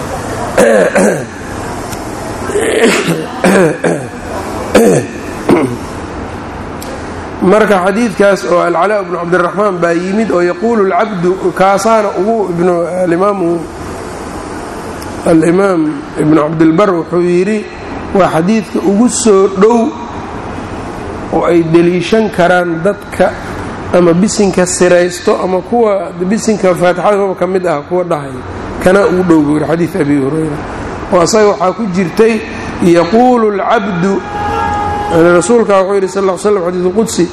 marka xadiidkaas oo alcalaa bnu cabdiraxmaan baa yimid oo yaquulu lcabdu kaasaana ugu alimaamu alimaam ibnu cabdilbar wuxuu yidhi waa xadiidka ugu soo dhow oo ay deliishan karaan dadka ama bisinka siraysto ama kuwa bisinka faatixadaba ka mid ah kuwa dhahay kana ugu dhow buu yidhi xadiid abi hurayra oo asaga waxaa ku jirtay yaquulu اlcabdu rasuulka wuxuu yidhi sal l slam xadiidu qudsi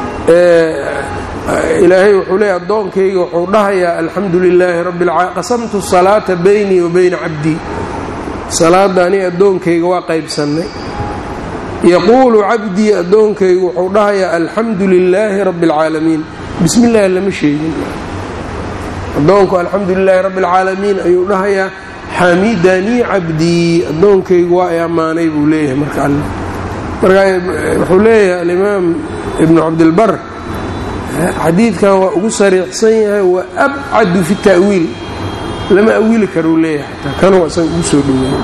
ilaahay wuxuu leeyay addoonkayga wuxuu dhahayaa alxamdu lilaahi rabbi alcaalamiin qasamtu salaata baynii wa bayna cabdii salaadda aniga addoonkayga waa qaybsannay yaquulu cabdii addoonkaygu wuxuu dhahayaa alxamdu lilaahi rabbi alcaalamiin bismi illaahi lama sheegin addoonku alxamdu lilaahi rabbi alcaalamiin ayuu dhahayaa xamidanii cabdii addoonkaygu waa ay ammaanay buu leeyahay marka alle marka wuxuu leeyahay alimaam ibnu cabdilbar xadiidkan waa ugu sariixsan yahay wa abcadu fi ta'wiil lama awili karuu leeyahay xataa kanuu isaga ugu soo dhoweeyey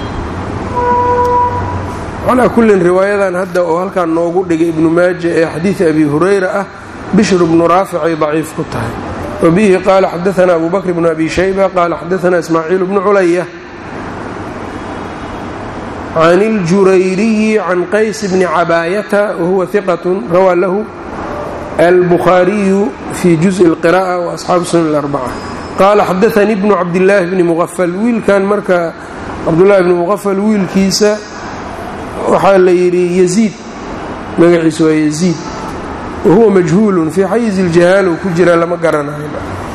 calaa kullin riwaayadan hadda oo halkan noogu dhigay ibnu maaja ee xadiidi abi hurayra ah bishr bnu raafic ay daciif ku tahay wa bihi qaala xadaana abu bakr bnu abi shayba qaala xadaana ismaaciil bnu culaya can اljurayriyi can qays bni cabaayata wahuwa hiqat rawaa lahu albukhaariyu fi juزءi اlqiraءة waasxaabu sunan اlarbaca qaala xadaanii bnu cabdillaahi bni muqafal wiilkan marka cabdullaahi bni muqafal wiilkiisa waxaa la yidhi yaziid magaciisa waa yaziid wahuwa majhuulun fii xayizi iljahaal uu ku jira lama garanayo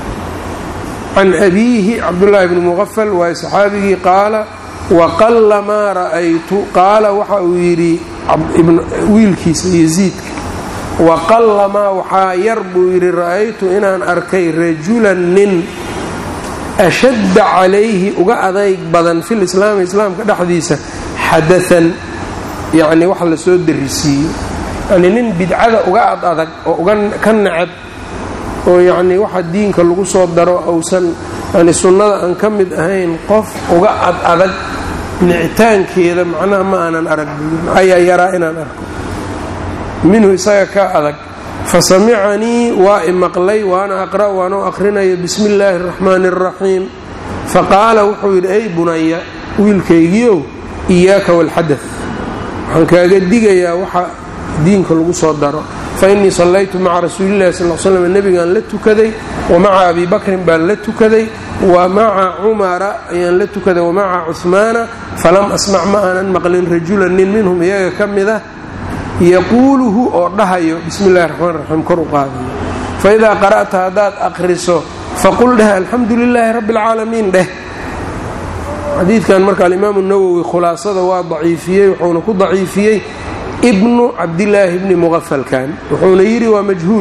can abiihi cabdullaahi bni muqafal waa saxaabigii qaala waqalla maa ra'aytu qaala waxa uu yidhi wiilkiisa yaziidka waqalla maa waxaa yar buu yidhi ra'aytu inaan arkay rajulan nin ashadda calayhi uga adayg badan fil islaami islaamka dhexdiisa xadaan yacni wax la soo darisiiyo yani nin bidcada uga ad adag oo uga ka necab oo yacnii waxa diinka lagu soo daro uusan yani sunnada aan ka mid ahayn qof uga ad adag nicitaankeeda macnaha ma aanan arag ayaa yaraa inaan arko minhu isaga ka adag fa samicanii waa i maqlay waana aqra' waanoo aqrinayo bismi illaahi araxmaani araxiim faqaala wuxuu yidhi ey bunaya wiilkaygiiow iyaaka walxadad waxaan kaaga digayaa waxa diinka lagu soo daro fa innii sallaytu maca rasuulillahi sal l slam nebigaan la tukaday wa maca abi bakrin baan la tukaday wa maca cumara ayaan la tukaday wa maca cuhmaana falam asmac ma aanan maqlin rajulan nin minhum iyaga ka mid ah yaquuluhu oo dhahayo bismi illahi raxmaan raxiim kor u qaadayo fa idaa qara'ta haddaad aqriso faqul dheh alxamdu lilaahi rabbi alcaalamiin dheh xadiidkan marka alimaamu nawowi khulaasada waa daciifiyey wuxuuna ku daciifiyey ibnu cabdillaahi bni muqafalkan wuxuuna yidhi waa majhuul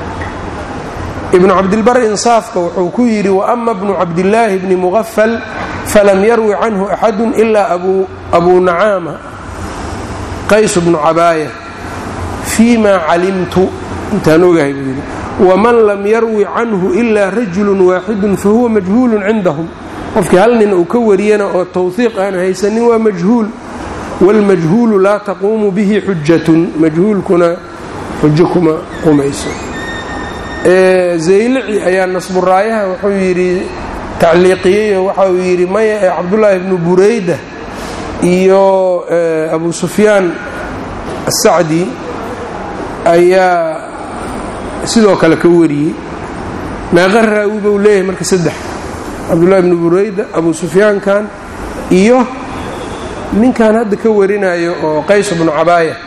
ibnu cabdilbar insaafka wuxuu ku yidhi waama bnu cabdillaahi bni muqafal falam yarwi canhu axadu ilaa abuu nacaama qays bnu cabaaya fii ma calimtu intaan ogahay buu yidhi waman lam yarwi canhu ilaa rajulun waaxidun fahuwa majhuulun cindahum qofkii hal nin uu ka wariyana oo tawhiiq aan haysanin waa majhuul wاlmajhuulu laa taquumu bihi xujatun majhuulkuna xujo kuma qumayso zaylici ayaa nasburaayaha wuxuu yidhi tacliiqiyeyo waxa uu yidhi maya ee cabdullaahi bnu burayda iyo abu sufyaan asacdi ayaa sidoo kale ka wariyey meeqa raawi buu leeyahay marka saddex cabdullahi bnu burayda abu sufyaankan iyo ninkan hadda ka warinayo oo qays bnu cabaaya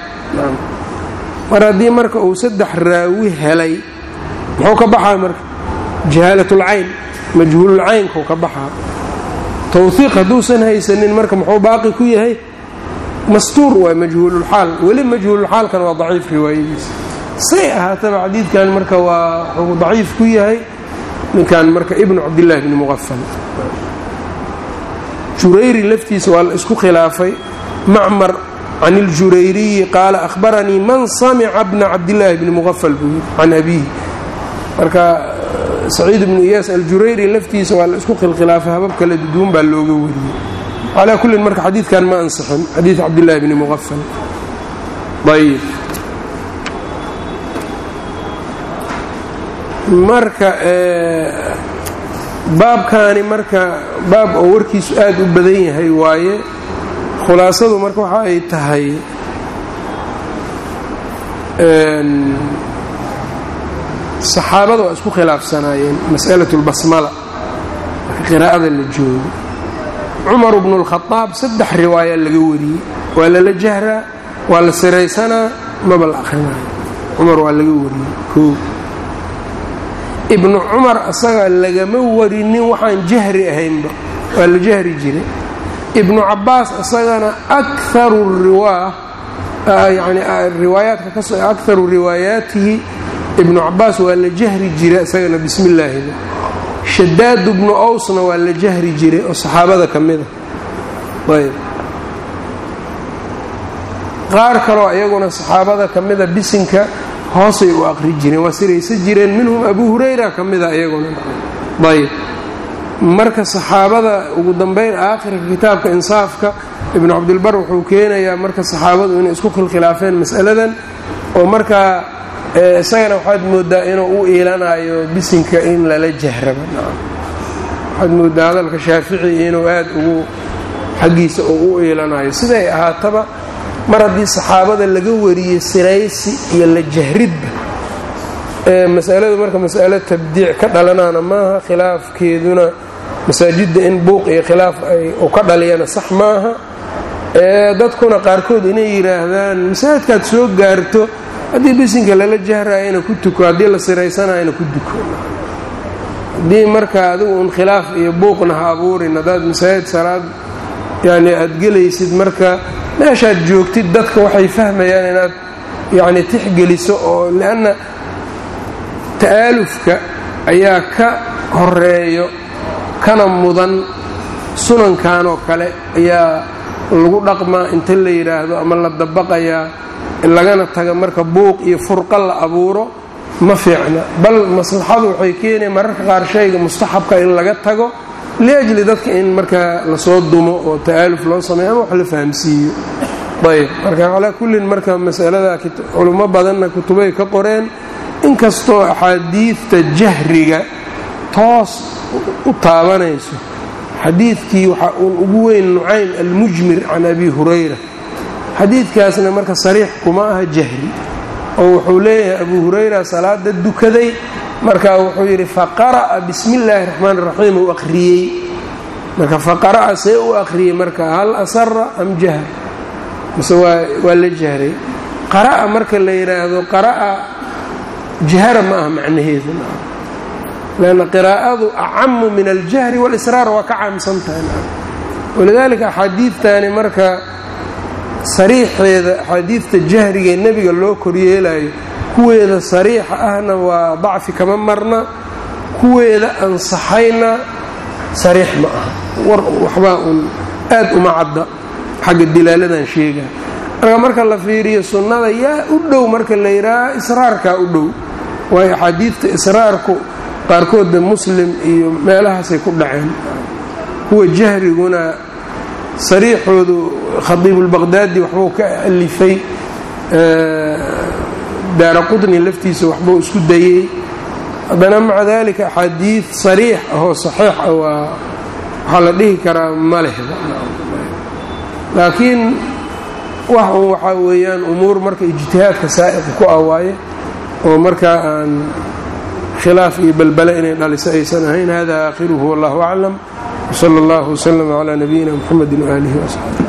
mar haddii marka uu saddex raawi helay muxuu ka baxaa marka jahaalatulcayn majhuululcaynkuu ka baxaa tawhiiq hadduusan haysanin marka muxuu baaqi ku yahay mastuur waa majhuululxaal weli majhuululxaalkan waa daciif riwaayadiisa say ahaataba xadiidkan marka waa wuxuu daciif ku yahay ninkan marka ibnu cabdillahi bni muqafal jurayri laftiisa waa la isku khilaafay macmar can iljurayriyi qaala ahbaranii man samica bna cabdillaahi bni muqafal buu yidhi can abiihi marka saciid ibnu iyaas aljurayri laftiisa waa la isku khilkhilaafay habab kala duduwan baa looga wariyey calaa kullin marka xadiidkan ma ansixin xadiid cabdillahi bni muqafal ayb marka baabkaani marka baab oo warkiisu aad u badan yahay waaye khulaasadu marka waxa ay tahay saxaabada waa isku khilaafsanaayeen mas'alat lbasmala marka qiraa'ada la joogo cumar bnu lkhadaab saddex riwaaya laga wariyey waa lala jahraa waa la siraysanaa maba la akhrinayo cumar waa laga wariyey koo ibnu cumar asaga lagama warinin waxaan jahri ahaynba waa la jahri jiray ibnu cabaas asagana akaru riwaa yani riwaayaadka kas akaru riwaayaatihi ibnu cabaas waa la jahri jiray isagana bismi illaahida shadaadu bnu owsna waa la jahri jiray oo saxaabada ka mida ayb qaar kaloo iyaguna saxaabada ka mida bisinka hoosay u aqri jireen waa siraysa jireen minhum abu hurayra ka mida iyaguna ayb marka saxaabada ugu dambeyn aakhirka kitaabka insaafka ibnu cabdilbar wuxuu keenayaa marka saxaabadu inay isku khilkhilaafeen mas'aladan oo markaa isagana waxaad moodaa inuu u iilanayo bisinka in lala jahraba waxaad moodaa hadalka shaafici inuu aad ugu xaggiisa uu u iilanayo siday ahaataba mar haddii saxaabada laga wariyey siraysi iyo la jahridba masaladu marka masalo tabdiic ka dhalanaana maaha khilaafkeeduna masaajidda in buuq iyo khilaaf ay u ka dhaliyana sax maaha dadkuna qaarkood inay yidhaahdaan masaajidkaad soo gaarto haddii bisinka lala jahraayana ku tuko haddii la siraysanayana ku duko haddii marka adigu un khilaaf iyo buuqna ha abuurin haddaad masaajid salaad yani aad gelaysid marka meeshaad joogtid dadka waxay fahmayaan inaad yacni tixgeliso oo lianna ta'aalufka ayaa ka horeeyo kana mudan sunankan oo kale ayaa lagu dhaqmaa inta la yidhaahdo ama la dabaqayaa lagana taga marka buuq iyo furqa la abuuro ma fiicna bal maslaxadu waxay keenaya mararka qaar shayga mustaxabka in laga tago liajli dadka in markaa lasoo dumo oo ta'aaluf loo sameeyo ama wax la fahamsiiyo ayb marka calaa kullin marka masalada culummo badanna kutubay ka qoreen inkastoo axaadiidta jahriga toos u taabanayso xadiidkii waxaa uun ugu weyn nucaym almujmir can abi hurayra xadiidkaasna marka sariix kuma aha jahri oo wuxuu leeyahay abu hurayra salaada dukaday marka wuxuu yidhi faqara'a bismi illaahi raxmaan raxiim uu akhriyey marka faqara'a see u akhriyey marka hal asara am jahr mise waa la jahray qara'a marka la yidhaahdo qara'a jahra ma aha macnaheedu lanna qiraa'adu acamu min aljahri walisraar waa ka caamsan tahay walidaalika axaadiidtani marka sariixeeda axaadiidta jahrigaee nebiga loo koryeelayo kuweeda sariixa ahna waa dacfi kama marna kuweeda ansaxayna sariix ma aha war waxbaa uun aad uma cadda xagga dilaaladan sheega marka marka la fiiriyo sunnada yaa u dhow marka la yidhaaha israarkaa u dhow waayo axaadiidta israarku qaarkoodda muslim iyo meelahaasay ku dhaceen kuwa jahriguna sariixoodu khadiibulbaqhdaadi waxbuu ka alifay daara qudni laftiisa waxbuu isku dayey haddana maca dalika axaadiid sariix ahoo saxiix ah waa waxaa la dhihi karaa ma lehda laakiin wax un waxaa weeyaan umuur marka ijtihaadka saa'iqa ku ah waaye oo markaa aan khilaaf iyo balbale inay dhaliso aysan ahayn hada aakhiruhu wallahu aclam wsala allahu wslama calaa nabiyina mxamedi waaalihi wasaxbi